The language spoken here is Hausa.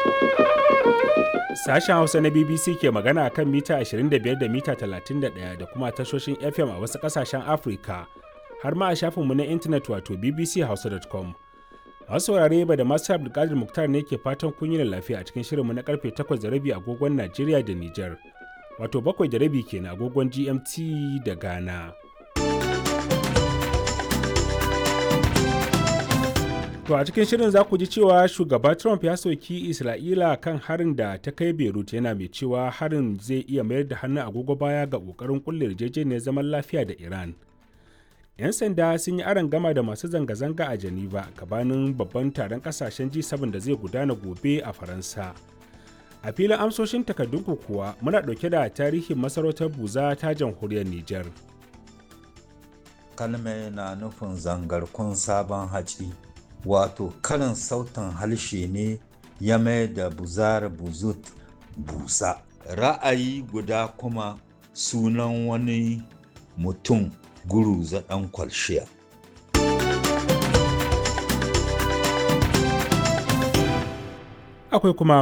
Sashen Hausa na BBC ke magana kan mita 25 da mita 31 da kuma tashoshin FM a wasu ƙasashen Afirka, har ma a shafinmu na intanet wato bbchausa.com. Masu saurare ba da masu Abdulkadir Muktar ne ke fatan kun yi lafiya a cikin shirinmu na karfe 8 da rabi agogon Najeriya da Nijar, wato 7 da rabi kenan agogon GMT da Ghana. To a cikin shirin za ku ji cewa shugaba Trump ya soki Isra'ila kan harin da ta kai Beirut yana mai cewa harin zai iya mayar da hannun agogo baya ga ƙoƙarin kulle yarjejeniyar zaman lafiya da Iran. 'Yan sanda sun yi aron gama da masu zanga-zanga a Geneva gabanin babban taron kasashen G7 da zai gudana gobe a Faransa. A filin amsoshin takardunku kuwa muna ɗauke da tarihin masarautar Buza ta jamhuriyar Nijar. Kalme na nufin zangarkun sabon haci. wato karin sautin harshe ne ya mai da buzar buzut busa ra'ayi guda kuma sunan wani mutum guru ɗan kwalshiya akwai kuma